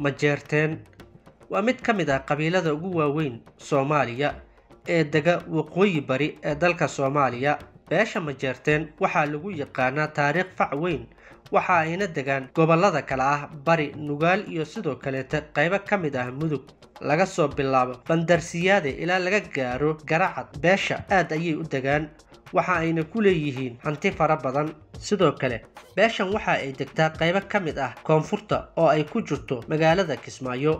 majeerteen waa mid ka mid ah qabiilada ugu waaweyn soomaaliya ee dega waqooyi bari ee dalka soomaaliya beesha majeerteen waxaa lagu yaqaanaa taariikh fac weyn waxa ayna degaan gobollada kale ah bari nugaal iyo sidoo kaleeta qaybo ka mid ah mudug laga soo bilaabo bandarsiyaade ilaa laga gaaro garacad beesha aad ayay u degaan waxa ayna ku leeyihiin hanti fara badan sidoo kale beeshan waxa ay degtaa qaybo ka mid ah koonfurta oo ay ku jirto magaalada kismaayo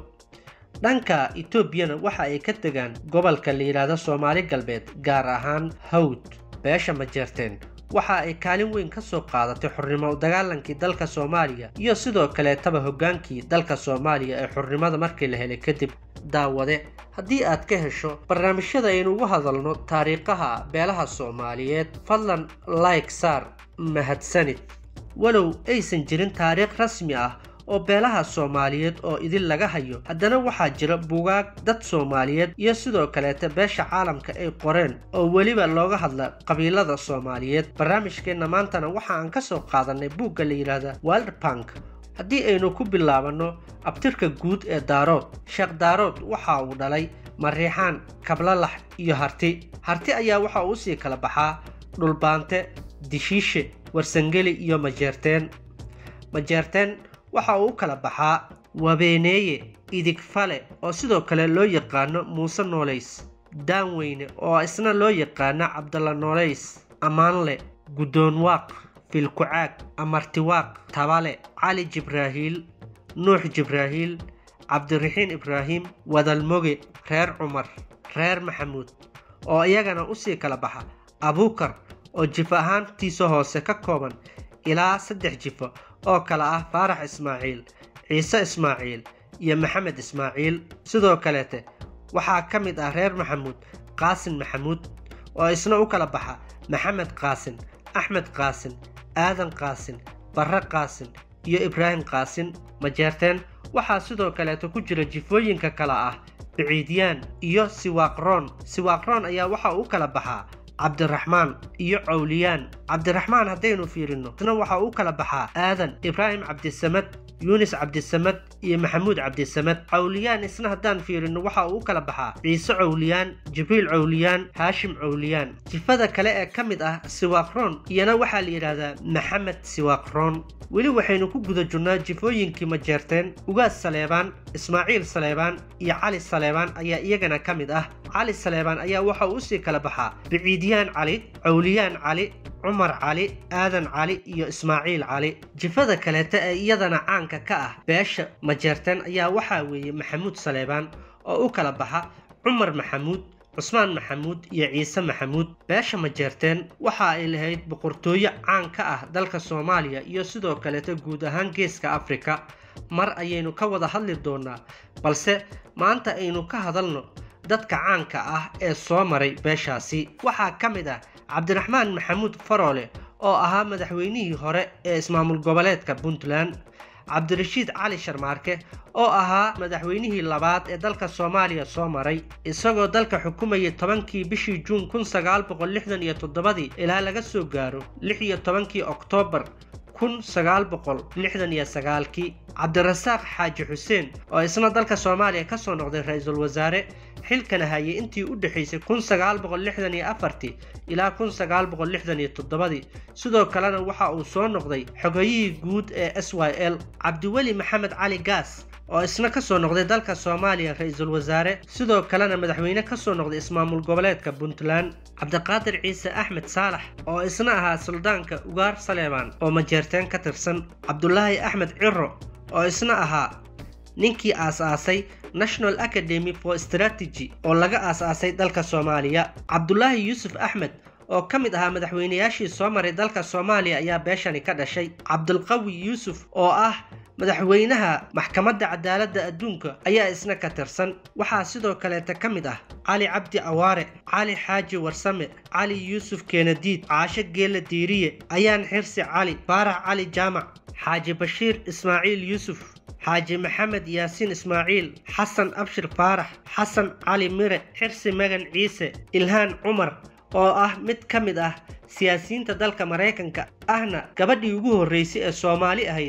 dhanka etoobiyana waxa ay ka degaan gobolka la yidhaahdo soomaali galbeed gaar ahaan hawd beesha majeerteen waxa ay kaalin weyn ka soo qaadatay xurnimo dagaalankii dalka soomaaliya iyo sidoo kaleetaba hoggaankii dalka soomaaliya ee xurnimada markii la helay kadib daawade haddii aad ka hesho barnaamijyada aynu ugu hadalno taariikhaha beelaha soomaaliyeed fadlan like saar mahadsanid walow aysan jirin taariikh rasmi ah oo beelaha soomaaliyeed oo idin laga hayo haddana waxaa jira bugaag dad soomaaliyeed iyo sidoo kaleeta beesha caalamka ay qoreen oo weliba looga hadla qabiilada soomaaliyeed barnaamijkeenna maantana waxa aan ka soo qaadanay buugga la yidhaahda walder bank haddii aynu ku bilaabanno abtirka guud ee daarood sheekh daarood waxa uu dhalay mariixaan kablalax iyo harti harti ayaa waxa uu usii kala baxaa dhulbaante dishiishe warsangeli iyo majeerteen majeerteen waxa uu u kala baxaa wabeeneeye idigfale oo sidoo kale loo yaqaano muuse noolays daanweyne oo isna loo yaqaano cabdalla noolays ammaanle guddoonwaaq filkucaag amartiwaaq tabale cali jibraahiil nuux jibraahiil cabdiraxiin ibraahim wadalmoge reer cumar reer maxamuud oo iyagana usii kala baxa abuukar oo jif ahaantiisa hoose ka kooban ilaa saddex jifo oo kale ah faarax ismaaciil ciise ismaaciil iyo maxamed ismaaciil sidoo kaleete waxaa ka mid ah reer maxamuud qaasin maxamuud oo isna u kala baxa maxamed qaasin axmed qaasin aadan qaasin barre qaasin iyo ibraahim qaasin majeerteen waxaa sidoo kaleeta ku jira jifooyinka kale ah biciidyaan iyo siwaaqroon siwaaqroon ayaa waxa uu kala baxaa cabdiraxmaan iyo cawliyaan cabdiraxmaan haddaynu fiirino isna waxa uu kala baxaa aadan ibraahim cabdisamad yuunis cabdisamad iyo maxamuud cabdisamad cawliyaan isna haddaan fiirino waxa uu u kala baxaa ciise cawliyaan jibriil cawliyaan haashim cawliyaan jifada kale ee ka mid ah siwaaqroon iyana waxaa la yidhaahdaa maxamed siwaaqroon weli waxaynu ku guda jirnaa jifooyinkii majeerteen ugaas saleebaan ismaaciil saleebaan iyo cali saleebaan ayaa iyagana ka mid ah cali saleebaan ayaa waxa uu usii kala baxaa biciidyaan cali cawliyaan cali cumar cali aadan cali iyo ismaaciil cali jifada kaleeta ee iyadana caanka ka ah beesha majeerteen ayaa waxaa weeye maxamuud saleebaan oo u kala baxa cumar maxamuud cusmaan maxamuud iyo ciise maxamuud beesha majeerteen waxa ay lahayd boqortooyo caan ka ah dalka soomaaliya iyo sidoo kaleeta guud ahaan geeska afrika mar ayaynu ka wada hadli doonaa balse maanta aynu ka hadalno dadka caanka ah ee soo maray beeshaasi waxaa ka mid ah cabdiraxmaan maxamuud faroole oo ahaa madaxweynihii hore ee ismaamul goboleedka puntland cabdirashiid cali sharmaarke oo ahaa madaxweynihii labaad ee dalka soomaaliya soo maray isagoo dalka xukumayay tobankii bishii juun kun sagaal boqol lixdan iyo toddobadii ilaa laga soo gaaro lix iyo tobankii oktoobar kun sagaal boqol lixdan iyo sagaalkii cabdirasaaq xaaji xuseen oo isna dalka soomaaliya ka soo noqday ra-iisul wasaare xilkana hayay intii u dhexaysay kun sagaal boqol lixdan iyo afartii ilaa kun sagaal boqol lixdan iyo toddobadii sidoo kalena waxa uu soo noqday xogayihii guud ee s y l cabdiweli maxamed cali gaas oo isna ka soo noqday dalka soomaaliya ra-iisul wasaare sidoo kalena madaxweyne ka soo noqday ismaamul goboleedka puntland cabdiqaadir ciise axmed saalax oo isna ahaa suldaanka ugaar saleebaan oo majeerteen ka tirsan cabdulaahi axmed ciro oo isna ahaa ninkii aas-aasay national academy for strategy oo laga aas-aasay dalka soomaaliya cabdulaahi yuusuf axmed oo ka mid ahaa madaxweynayaashii soo maray dalka soomaaliya ayaa beeshani ka dhashay cabdulqawi yuusuf oo ah madaxweynaha maxkamadda cadaaladda adduunka ayaa isna ka tirsan waxaa sidoo kaleeta ka mid ah cali cabdi awaare cali xaaji warsame cali yuusuf keenadiid caasho geela diiriye ayaan xirsi cali faarax cali jaamac xaaji bashiir ismaaciil yuusuf xaaji maxamed yaasiin ismaaciil xasan abshir faarax xasan cali mire xirsi magan ciise ilhaan cumar oo ah mid ka mid ah siyaasiyiinta dalka maraykanka ahna gabadhii ugu horreysay ee soomaali ahayd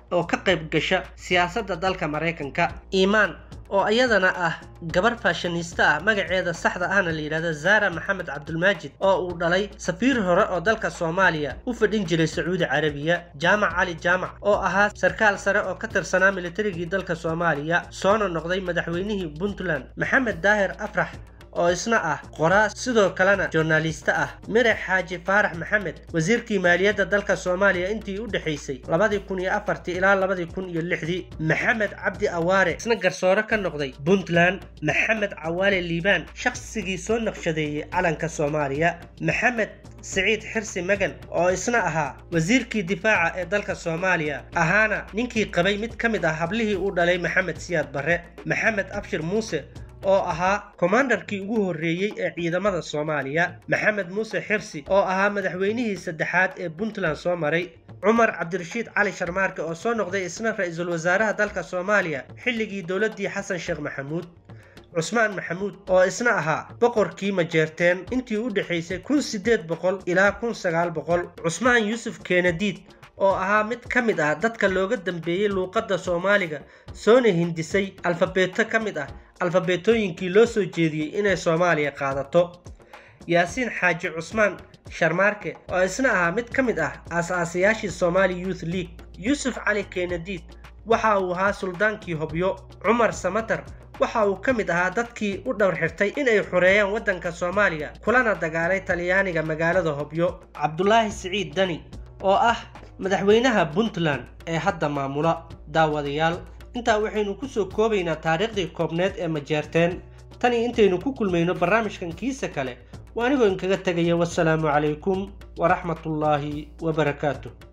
oo ka qayb gasha siyaasadda dalka maraykanka iimaan oo iyadana ah gabar faashaniista ah magaceeda saxda ahna la yidhahdo zara maxamed cabdulmaajid oo uu dhalay safiir hore oo dalka soomaaliya u fadhin jiray sacuudi carabiya jaamac cali jaamac oo ahaa sarkaal sare oo ka tirsanaa militarigii dalka soomaaliya soona noqday madaxweynihii puntland maxamed daahir afrax oo isna ah qoraa sidoo kalena joornaaliiste ah mirax xaaji faarax maxamed wasiirkii maaliyadda dalka soomaaliya intii u dhexaysay labadii kun iyo afartii ilaa labadii kun iyo lixdii maxamed cabdi awaare isna garsoore ka noqday puntland maxamed cawaale liibaan shaqsigii soo naqshadeeyey calanka soomaaliya maxamed siciid xirsi magan oo isna ahaa wasiirkii difaaca ee dalka soomaaliya ahaana ninkii qabay mid ka mid ah hablihii uu dhalay maxamed siyaad barre maxamed abshir muuse oo ahaa komandarkii ugu horreeyey ee ciidamada soomaaliya maxamed muuse xirsi oo ahaa madaxweynihii saddexaad ee puntland soo maray cumar cabdirashiid cali sharmaarke oo soo noqday isna ra-iisul wasaaraha dalka soomaaliya xilligii dowladdii xasan sheekh maxamuud cusmaan maxamuud oo isna ahaa boqorkii majeerteen intii u dhexaysay kun siddeed boqol ilaa kun sagaal boqol cusmaan yuusuf keenadiid oo ahaa mid ka mid ah dadka looga dambeeyey luuqadda soomaaliga soona hindisay alfabeeto ka mid ah alfabeetooyinkii loo soo jeediyey inay soomaaliya qaadato yaasiin xaaji cusmaan sharmaarke oo isna ahaa mid ka mid ah aas-aasayaashii somaali youth league yuusuf cali keenadiid waxa uu ahaa suldaankii hobyo cumar samatar waxa uu ka mid ahaa dadkii u dhowr xirtay inay xoreeyaan waddanka soomaaliya kulana dagaalay talyaaniga magaalada hobyo cabdulaahi siciid dani oo ah madaxweynaha puntland ee hadda maamula daawadayaal intaa waxaynu ku soo koobaynaa taariikhdii koobneed ee majeerteen tanii intaynu ku kulmayno barnaamijkan kiisa kale waa anigoo inkaga tegaya wasalaamu calaykum waraxmatullaahi wabarakaatu